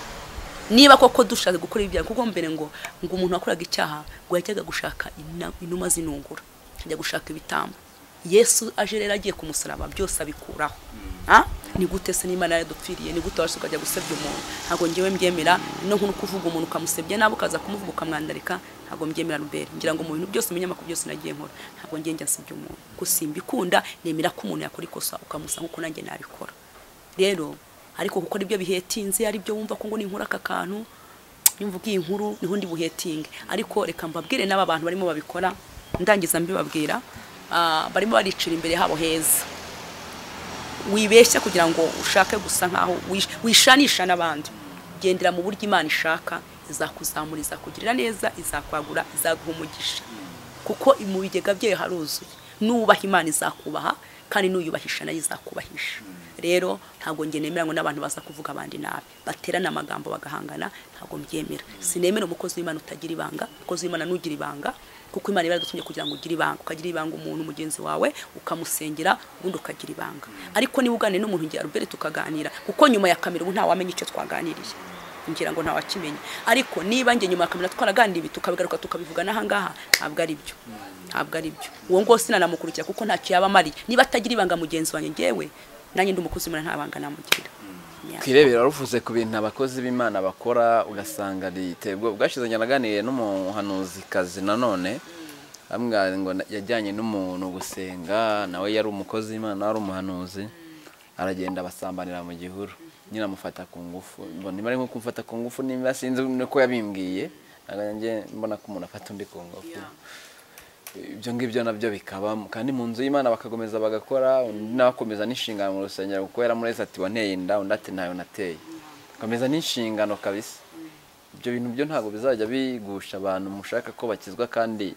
niba koko dushatse gukora ibyaha kuko mbere ngo ngo umuntu wakoraga icyaha ngo yajyaga gushaka ina- inuma zinungura ajya gushaka ibitambo yesu aje rero agiye ku musaraba byose abikuraho Ah? ni gute se n'imana yaradupfiriye ni gute wabasha ukajya gusebya umuntu ntabwo ngewe mbyemera no nk'uno kuvuga umuntu ukamusebya nabi ukaza kumuvuga ukamwandarika ntabwo mbyemera rubera ngira ngo mu bintu byose mu nyamakuru byose nagiye nkora ntabwo ngiye njya nsebya umuntu gusimba ikunda nemera ko umuntu yakora ikosa ukamusa nk'uko nanjye nabikora rero ariko gukora ibyo bihetinze ari byo wumva ko ngo ninkura aka kantu nyumva ubwiye inkuru niho ndi buhetinge ariko reka mbabwire n'aba bantu barimo babikora ndangiza mbibabwira ah, barimo baricira imbere habo heza wibeshya kugira ngo ushake gusa nkaho wish- wishanisha n'abandi gendera mu buryo imana ishaka izakuzamura izakugirira neza izakwagura izaguha umugisha kuko mu bigega byayo haruzuye nubaha imana izakubaha kandi n'uyubahisha nayo izakubahisha rero ntabwo njye nemera ngo n'abantu baza kuvuga abandi nabi baterana amagambo bagahangana ntabwo mbyemera sinemera umukozi w'imana utagira ibanga umukozi w'imana nugira ibanga kuko imana iba yaradutumye kugira ngo ugire ibanga ukagira ibanga umuntu mugenzi wawe ukamusengera ubundi ukagira ibanga ariko niba uganiriye n'umuntu ngira Albert tukaganira kuko nyuma ya kamera ubu ntawamenya icyo twaganiriye ngira ngo ntawakimenya ariko niba njye nyuma ya kamera twaraganira ibi tukabigaruka tukabivuga n'ahangaha ntabwo ari byo ntabwo ari byo uwo ngo sinanamukurikira kuko ntacyo yaba amariye niba atagira ibanga mugenzi wanjye ngewe nanjye ndi umukozi w'imana nta banga namugira Yeah. twirebera waruvuze ku bintu abakozi b'imana bakora ugasanga ritebwe ubwashize naganiriye n'umuhanuzikazi nanone bamwira ngo na- yajyanye n'umuntu gusenga nawe yari umukozi w'imana wari umuhanuzi aragenda abasambanira mu gihuru nyine amufata ku ngufu mbona niba ari nko kumufata ku ngufu niba sinzi nuko yabimbwiye ntabwo njye mbona ko umuntu afata undi ku ngufu ibyo ngibyo nabyo bikabamo kandi mu nzu y'imana bakakomeza bagakora undi nawe akomeza n'inshingano mu rusengero kuko yaramureze ati wanteye inda undi ati ntayo nateye akomeza n'inshingano kabisa ibyo bintu byo ntabwo bizajya bigusha abantu mushaka ko bakizwa kandi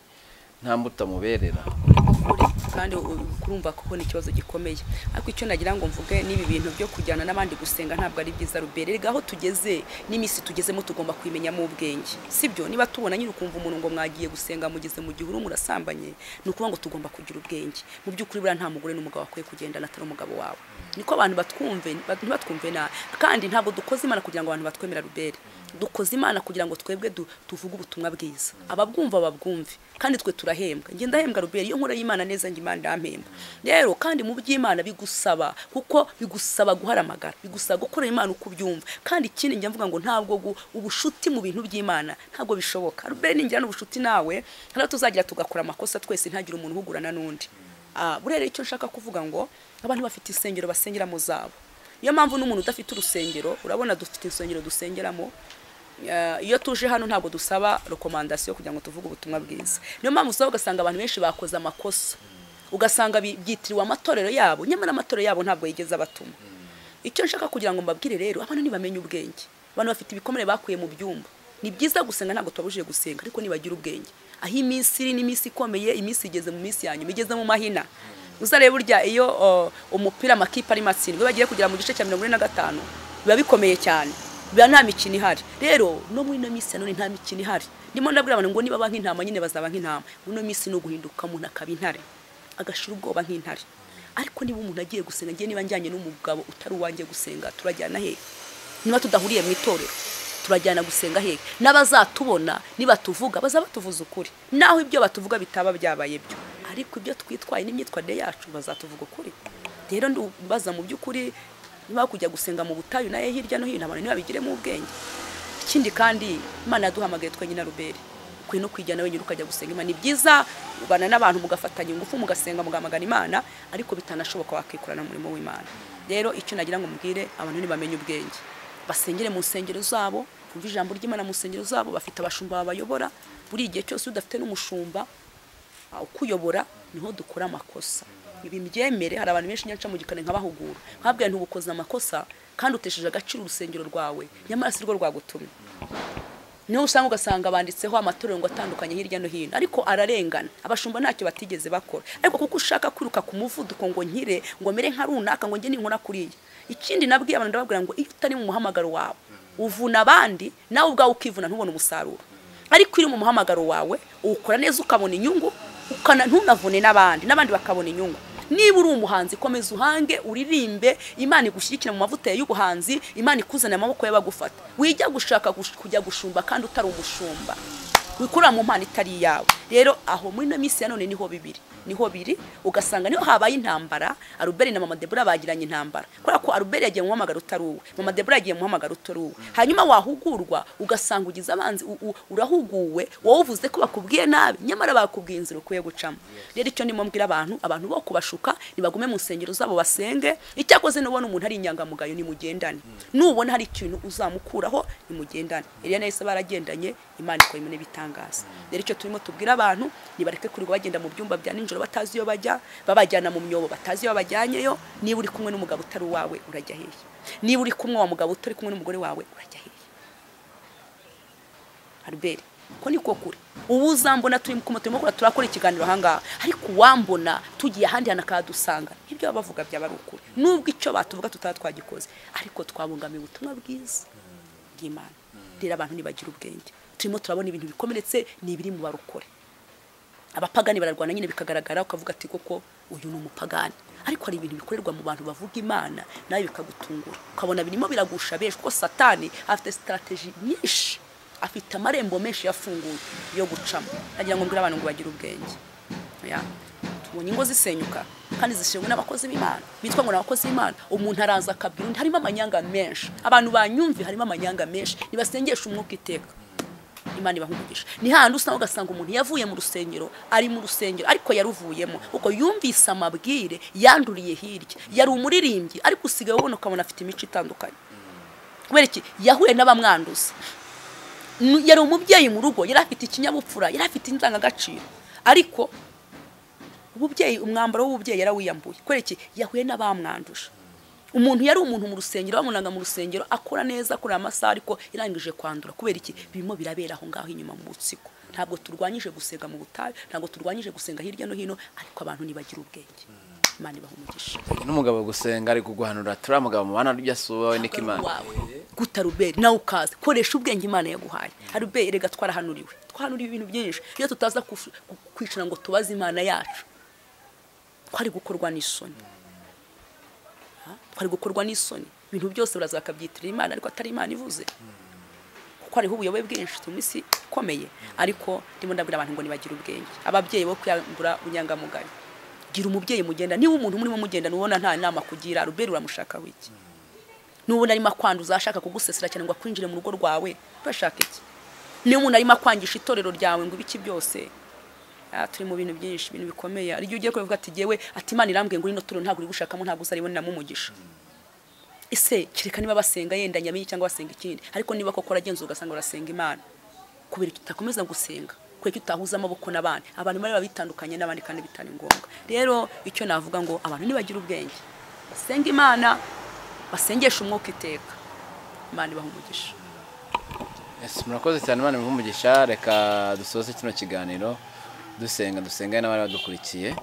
nta mbuto muberera ukuri kandi u- kurumva ko ni ikibazo gikomeye ariko icyo nagira ngo mvuge n'ibi bintu byo kujyana n'abandi gusenga ntabwo ari byiza rubere rega aho tugeze n'iminsi tugezemo tugomba kwimenyamo ubwenge sibyo niba tubona nyine ukumva umuntu ngo mwagiye gusenga mugeze mu gihuru murasambanye ni ukuvuga ngo tugomba kugira ubwenge mu by'ukuri buriya nta mugore n'umugabo bakwiye kugendana atari umugabo wawe niko abantu batwumve ba- ntibatwumve nabi kandi ntabwo dukoze imana kugira ngo abantu batwemera rubere dukoze imana kugira ngo twebwe du- tuvuge ubutumwa bwiza ababwumva babwumve kandi twe turahembwa njye ndahembwa rubere iyo nkora y'imana neza njye imana ndampemba rero kandi mu by'imana bigusaba kuko bigusaba guharamagara bigusaba gukorera imana uko ubyumva kandi ikindi njya mvuga ngo ntabwo gu- ubushuti mu bintu by'imana ntabwo bishoboka rubere ningira n'ubushuti nawe hano tuzagira tugakora amakosa twese ntagire umuntu uhugurana n'undi Ah, burera icyo nshaka kuvuga ngo abantu bafite insengero basengeramo zabo niyo mpamvu n'umuntu udafite urusengero urabona dufite insengero dusengeramo Eh, iyo tuje hano ntabwo dusaba rekomandasiyo kugira ngo tuvuge ubutumwa bwiza niyo mpamvu usaba ugasanga abantu benshi bakoze amakosa ugasanga bi- byitiriwe amatorero yabo nyamara amatorero yabo ntabwo yigeze abatuma icyo nshaka kugira ngo mbabwire rero abantu ntibamenye ubwenge abantu bafite ibikomere bakuye mu byumba ni byiza gusenga ntabwo tubabujije gusenga ariko nibagira ubwenge aho iminsi iri ni iminsi ikomeye iminsi igeze mu minsi ya nyuma igeze mu mahina uzarebe burya iyo o, umupira amakipe ari matsindwe bagiye kugera mu gice cya mirongo ine na gatanu biba bikomeye cyane biba nta mikino ihari rero no muri ino minsi ya none nta mikino ihari ndimo ndabwira abantu ngo niba ba nk'intama nyine bazaba nk'intama muri ino minsi ni uguhinduka umuntu akaba intare agashira ubwoba nk'intare ariko niba umuntu agiye gusenga ngewe niba njyanye n'umugabo utari uwanjye gusenga turajyana hehe niba tudahuriye mu itorero turajyana gusenga hehe n'abazatubona nibatuvuga baza batuvuza ukuri naho ibyo batuvuga bitaba byabaye byo ariko ibyo twitwaye n'imyitwarire yacu bazatuvuga ukuri rero ndubaza mu by'ukuri niba kujya gusenga mu butayu nayo hirya no hino abantu ntibabigiremo ubwenge ikindi kandi imana yaduhamagaye twe nyina rubere ukwiye no kwijyana wenyine ukajya gusenga imana ni byiza ubana n'abantu mugafatanya ingufu mugasenga mugamagana imana ariko bitanashoboka wakikorana umurimo w'imana rero icyo nagira ngo mbwire abantu ntibamenye ubwenge basengere mu nsengero zabo bumve ijambo ry'imana mu nsengero zabo bafite abashumba babayobora buri igihe cyose iyo udafite n'umushumba ah, ukuyobora niho dukora amakosa ibi mbyemere hari abantu benshi nyaca mu gikari nkabahugura nkabwiye nti ubukoze amakosa kandi utesheje agaciro urusengero rwawe nyamara si rwo rwagutumye niho usanga ugasanga banditseho amatorero ngo atandukanye hirya no hino ariko ararengana abashumba ntacyo batigeze bakora ariko kuko ushaka kwiruka ku muvuduko ngo nkire ngo mere nka runaka ngo njye ninkora kuriya ikindi nabwiye abantu ndababwira ngo iyo utari mu muhamagaro wawe uvuna abandi nawe ubwawe ukivuna ntubone umusaruro ariko iri mu muhamagaro wawe uwukora neza ukabona inyungu ukana ntunavune n'abandi n'abandi bakabona inyungu niba uri umuhanzi komeza uhange uririmbe imana igushyigikira mu mavuta y'ubuhanzi imana ikuzanira amaboko y'abagufata wijya gushaka gush- kujya gushumba kandi utari umushumba wikurira mu mpano itari iyawe rero aho muri ino minsi ya none niho bibiri niho biri ugasanga niho habaye intambara aruberi na mama debura bagiranye intambara kubera ko aruberi yagiye mu muhamagaro utari uwe mama debura yagiye mu muhamagaro utari uwe hanyuma wahugurwa ugasanga ugize abanzi u- u- urahuguwe wowe uvuze ko bakubwiye nabi nyamara bakubwiye inzira ukwiye gucamo rero icyo ndimo mbwira abantu abantu bo kubashuka nibagume mu nsengero zabo basenge icyakoze nubona umuntu ari inyangamugayo nimugendane nubona hari ikintu uzamukuraho nimugendane eliya na yose baragendanye imana ikora ibintu bitangaza rero icyo turimo tubwira abantu nibareke kurirwa bagenda mu byumba bya nijoro batazi iyo bajya babajyana mu myobo batazi iyo babajyanyeyo niba uri kumwe n'umugabo utari uwawe urajya hehe niba uri kumwe wa mugabo utari kumwe n'umugore wawe urajya hehe Albert ko ni ko kuri ubu uzambona turi kumwe turimo kurakora ikiganiro ahangaha ariko uwambona tugiye ahandi hantu akahadusanga ibyo baba bavuga byaba ari ukuri nubwo icyo batuvuga tutaba twagikoze ariko twabungamiye ubutumwa bwiza bw'imana rero abantu ntibagira ubwenge turimo turabona ibintu bikomeretse ni ibiri mu barukore abapagani bararwana nyine bikagaragara ukavuga ati koko uyu ni umupagani ariko hari ibintu bikorerwa mu bantu bavuga imana nawe bikagutungura ukabona birimo biragusha benshi kuko satani afite sitarategi nyinshi afite amarembo menshi yafunguye yo gucamo nagira ngo mbwire abantu ngo bagire ubwenge Ya. tubonye ingo zisenyuka kandi zishenywe n'abakozi b'imana bitwa ngo ni abakozi b'imana umuntu araza akabwira undi harimo amanyanga menshi abantu banyumve harimo amanyanga menshi nibasengesha umwuka iteka imana ibahumugisha ni hahandi usanga ugasanga umuntu yavuye mu rusengero ari mu rusengero ariko yaruvuyemo kuko yumvise amabwire yanduriye hirya yari umuririmbyi ariko usigaye ubona ukabona afite imico itandukanye kubera iki yahuye n'abamwanduza N- yari umubyeyi mu rugo yari afite ikinyabupfura yari afite indangagaciro ariko ububyeyi umwambaro w'ububyeyi yarawiyambuye kubera iki yahuye n'abamwanduje umuntu yari umuntu mu rusengero bamunaga mu rusengero akora neza akora amasaha ariko yarangije kwandura kubera iki birimo birabera aho ngaho inyuma mu butsiko ntabwo turwanyije gusenga mu butayu ntabwo turwanyije gusenga hirya no hino ariko abantu ntibagira ubwenge imana ibahumugisha n'umugabo gusenga ari kuguhanura turiya mugabo mubana ibyo asuba we niko imana wawe guta ruberi nawe ukaza koresha ubwenge imana yaguhaye aruberi rega twarahanuriwe twahanuriwe ibintu byinshi iyo tutaza kufu- ku- kwicara ngo tubaze imana yacu twari gukorwa n'isoni Ha? twari gukorwa n'isoni ibintu byose baraza bakabyitirira imana ariko atari imana ivuze kuko hariho ubuyobe bwinshi turi mu isi ikomeye ariko ndimo ndabwira abantu ngo ntibagire ubwenge ababyeyi bo kwiyambura unyangamugayo gira umubyeyi mugenda niba umuntu murimo mugenda ubona nta nama kugira ruberi uramushakaho iki nubona arimo akwanduza ashaka kugusesera cyane ngo akwinjire mu rugo rwawe urashaka iki niba umuntu arimo akwangisha itorero ryawe ngo ibiki byose Ah, turi mu bintu byinshi ibintu bikomeye hari igihe ugiye kuvuga ati jyewe ati imana irambwiye ngo ino torero ntabwo uri gushakamo ntabwo uzaribonera ibonera umugisha ese kereka niba basenga yenda nyamenye cyangwa basenga ikindi ariko niba koko uragenza ugasanga urasenga imana kubera icyo utakomeza gusenga kubera icyo utahuza amaboko n'abandi abantu bari babitandukanye n'abandi kandi bitari ngombwa rero icyo navuga ngo abantu nibagire ubwenge basenga imana basengesha umwuka iteka imana ibaha umugisha Yes, murakoze cyane imana umugisha reka dusoze kino kiganiro dusenga dusengane n'abari badukurikiye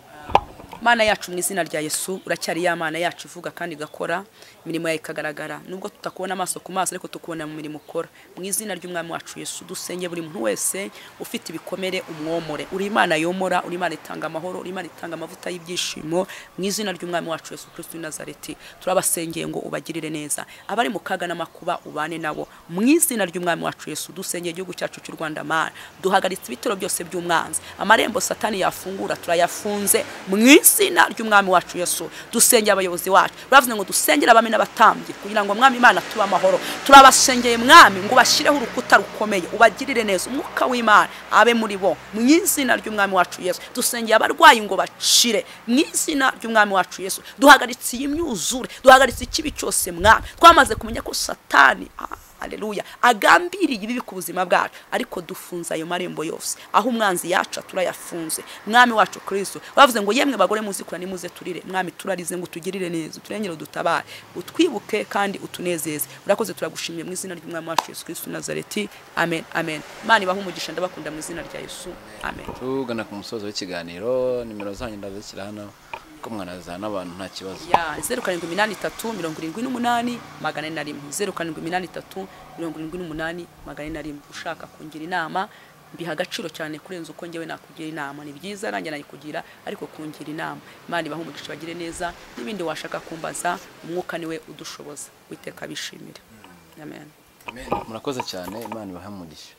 mana yacu mu izina rya yesu uracyari ya mana yacu ivuga kandi igakora imirimo yawe ikagaragara nubwo tutakubona amaso ku maso ariko tukubona mu mirimo ukora mu izina ry'umwami wacu yesu dusenge buri muntu wese ufite ibikomere umwomore uri imana yomora uri imana itanga amahoro uri imana itanga amavuta y'ibyishimo mu izina ry'umwami wacu yesu kristo w'i nazareti turabasengeye ngo ubagirire neza abari mu kaga n'amakuba ubane nabo mu izina ry'umwami wacu yesu dusengeye igihugu cyacu cy'u rwanda mana duhagaritse ibitero byose by'umwanzi amarembo satani yafungura turayafunze mu izina ry'umwami wacu yesu dusengera abayobozi bacu baravuze ngo dusengere abami n'abatambyi kugira ngo mwami imana tube amahoro turabasengeye mwami ngo bashyireho urukuta rukomeye ubagirire neza umwuka w'imana abe muri bo mu izina ry'umwami wacu yesu dusengeye abarwayi ngo bashire mu izina ry'umwami wacu yesu duhagaritse iyi myuzure duhagaritse ikibi cyose mwami twamaze kumenya ko satani ah, Haleluya. Agambiriye ibibi ku buzima bwacu, ariko dufunze ayo marembo yose. Aho umwanzi yaca turayafunze. Mwami wacu Kristo. Bavuze ngo yemwe bagore muzikura nimuze turire. Mwami turarize ngo tugirire neza, turengere udutabare, utwibuke kandi utunezeze. Urakoze turagushimiye mu izina ry'umwami wacu Yesu Kristo w'i Nazareti. Amen. Amen. Imana ibahe umugisha ndabakunda mu izina rya Yesu. Amen. tugana ku musozo w'ikiganiro nimero zanyu ndazishyira hano ko mwanazana n'abantu nta kibazo ya zeru karindwi iminani itatu mirongo irindwi n'umunani magana ane na rimwe zeru karindwi iminani itatu mirongo irindwi n'umunani magana ane na rimwe ushaka kungira inama mbiha agaciro cyane kurenza uko njyewe nakugira inama ni byiza nanjye nayikugira ariko kungira inama imana ibaha umugisha bagire neza n'ibindi washaka kumbaza umwuka niwe udushoboza witeka bishimire amen murakoze cyane imana ibahe umugisha